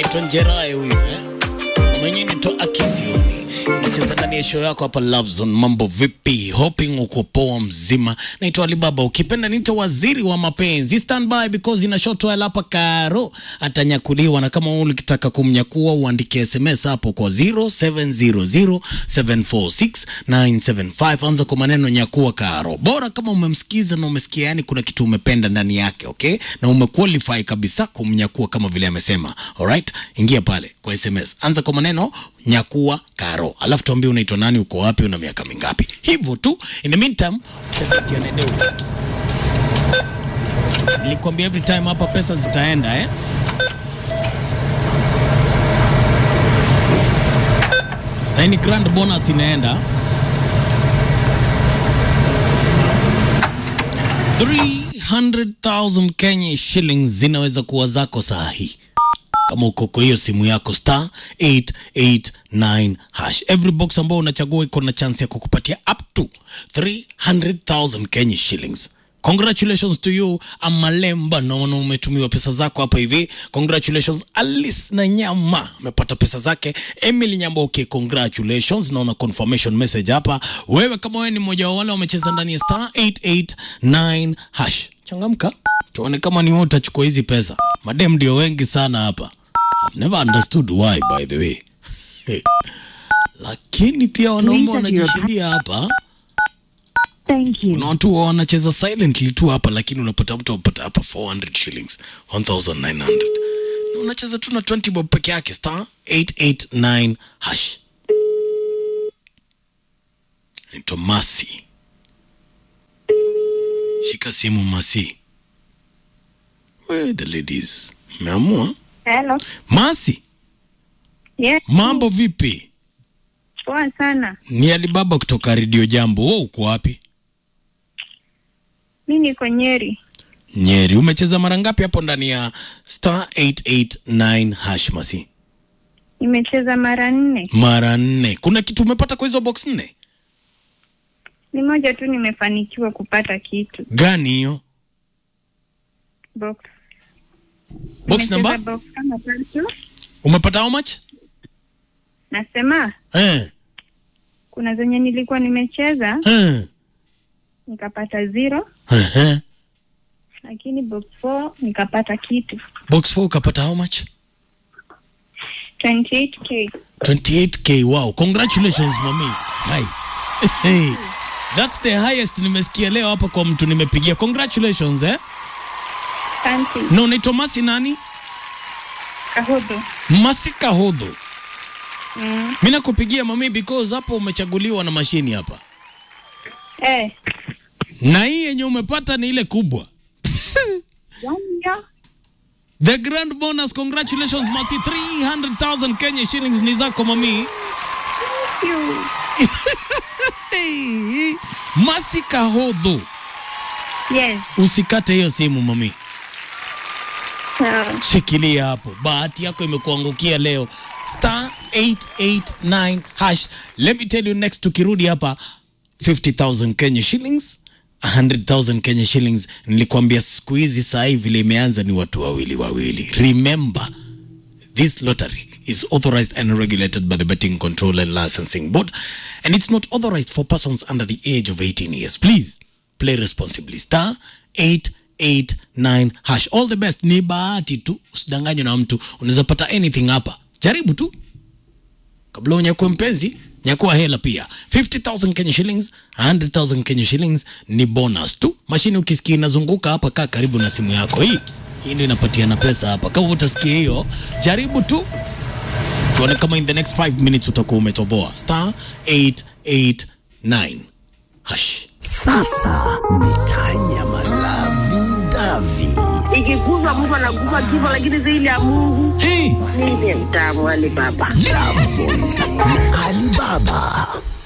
anaitwa Njerae huyu eh? mwenyewe anaitwa Akizioni inacheza ndani ya show yako hapa Love Zone. Mambo vipi? Hoping uko poa mzima. Naitwa Alibaba, ukipenda niite waziri wa mapenzi. Stand by because ina short while hapa Karo atanyakuliwa, na kama ukitaka kumnyakua uandike SMS hapo kwa 0700746975 anza kwa maneno nyakua Karo. Bora kama umemsikiza na umesikia, yani kuna kitu umependa ndani yake, okay, na umequalify kabisa kumnyakua kama vile amesema. Alright, ingia pale kwa SMS, anza kwa maneno nyakua Karo, alafu tuambie unaitwa nani, uko wapi, una miaka mingapi, hivyo tu. In the meantime, shatatia nedeu. Nilikwambia every time hapa pesa zitaenda eh? Saini grand bonus inaenda 300,000 Kenya shillings zinaweza kuwa zako saa hii kama uko kwa hiyo simu yako star 889 hash. Every box ambao unachagua iko na chance ya kukupatia up to 300,000 Kenya shillings. Congratulations to you Amalemba, naona umetumiwa pesa zako hapa hivi. Congratulations Alice na Nyama amepata pesa zake. Emily Nyamboke, congratulations, naona confirmation message hapa. Wewe kama wewe ni mmoja wa wale wamecheza ndani ya star 889 hash, changamka tuone kama ni wewe utachukua hizi pesa. Madem ndio wengi sana hapa. I've never understood why by the way. Lakini pia wanaume wanajishindia hapa. Thank you. Kuna watu wa wanacheza silently tu hapa, lakini unapata mtu anapata hapa 400 shillings 1900 na unacheza tu na 20 bob peke yake, star 889 hash. Naitwa Masi, shika simu Masi. Where the ladies? Meamua Hello. Masi, Yes. mambo vipi? Poa sana. Ni Alibaba kutoka Radio Jambo. Wewe uko wapi? Mi niko Nyeri. Nyeri. Umecheza mara ngapi hapo ndani ya star 889 hash Masi? Nimecheza mara nne. Mara nne. Kuna kitu umepata kwa hizo box nne? Ni moja tu nimefanikiwa kupata kitu. Gani hiyo? Box. Box Nimecheza number? box kama tatu. Umepata how much? Nasema Eh. kuna zenye nilikuwa nimecheza Eh. nikapata zero, Eh. lakini box 4 nikapata kitu. Box 4 ukapata how much? 28k. 28k. Wow. Congratulations mami. Hai. Hey. That's the highest nimesikia leo hapa kwa mtu nimepigia. Congratulations eh. Asante. Na unaitwa Masi nani? Kahodo. Masi Kahodho. Mm. Mimi nakupigia mami because hapo umechaguliwa na mashini hapa. Eh. Na hii yenye umepata ni ile kubwa. Wanja. The grand bonus, congratulations Masi, 300,000 Kenya shillings ni zako mami. You. Hey, Masi Kahodho, Yes. usikate hiyo simu mami, Sawa. shikilia hapo. Bahati yako imekuangukia leo, star 889 hash. Let me tell you next, tukirudi hapa 50,000 Kenya shillings 100,000 Kenya shillings. Nilikwambia siku hizi saa hii vile imeanza ni watu wawili wawili. Remember This lottery is authorized and regulated by the Betting Control and Licensing Board, and it's not authorized for persons under the age of 18 years. Please play responsibly. Star 889 hash. All the best. Ni bahati tu, usidanganywe na mtu. Unaweza pata anything hapa. Jaribu tu kabla unyakue mpenzi nyakua hela pia 50000 Kenya shillings 100000 Kenya shillings ni bonus tu mashine ukisikia inazunguka hapa kaa karibu na simu yako hii hii ndio inapatiana pesa hapa kama utasikia hiyo jaribu tu tuone kama in the next 5 minutes utakuwa umetoboa star 889 hash Sasa ni tanya malavi davi. ikiguzwa mtu anaguza kifo, lakini zaidi ya Mungu hey! mimi ni mtamu wale baba. Love Zone na Alibaba.